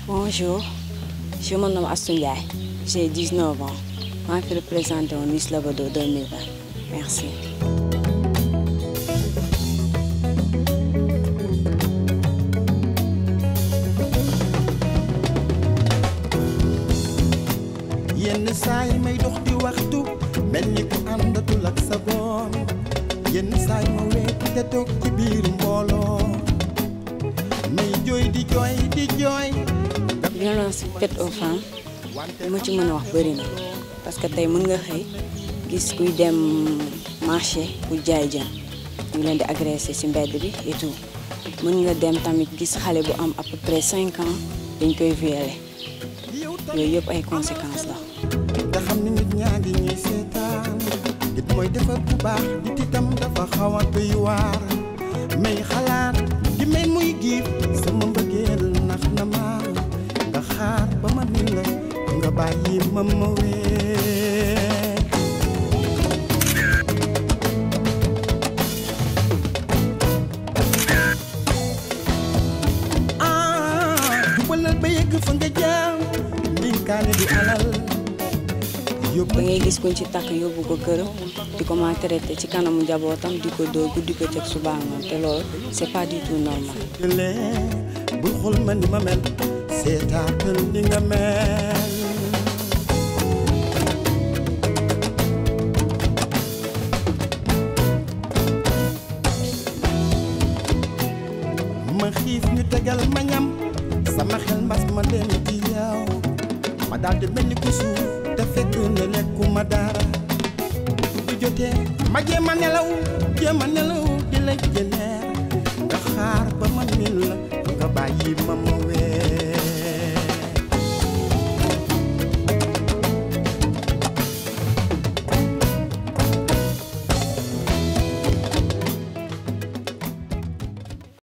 Bonjour, je me nomme Astou Ndiaye. J'ai 19 ans. maa ngi fi représenté woon Miss Labado 2020. Merci. yenn saa yi may dox di waxtu mel ni ku àndatul ak sa boom yenn saa yi ma weet te toog ci biir mbooloo may jooy di jooy di jooy violence faite aux femmes li ma ci mën a wax bëri na parce que tey mën nga xëy gis kuy dem marché pour jaay jën ñu leen di agressé ci mbedd bi et tout mën nga dem tamit gis xale bu am à peu près cinq ans dañ koy violer yooyu yëpp ay conséquences la. nga xam ni nit ñaa ngi ñuy seetaan nit mooy defar bu baax nit itam dafa xaw a doy waar may xalaat gi mel muy giif sama mbëggeel nax na ma nga xaar ba ma ni la nga bàyyi ma ma wee ah jubalal ba yegg fa nga jaam ndinkaane di alal da ngay gis kuñ ci takk yóbbu ko këram di ko maltraité ci kanamu njabootam di ko dóor guddi ko teg suba ngoon te loolu c'est pas du tout normal. lee bul xool ma ni ma mel seetaatal ni nga mel ma xiif ñu tegal ma ñam sama xel mbas ma dem ci yow ma daal di mel ni ku suuf te fekk ne lekkuma dara bu jotee ma jéem a nelaw jéem a nelaw di la jëneer nga xaar ba ma min la nga bàyyi ma ma weer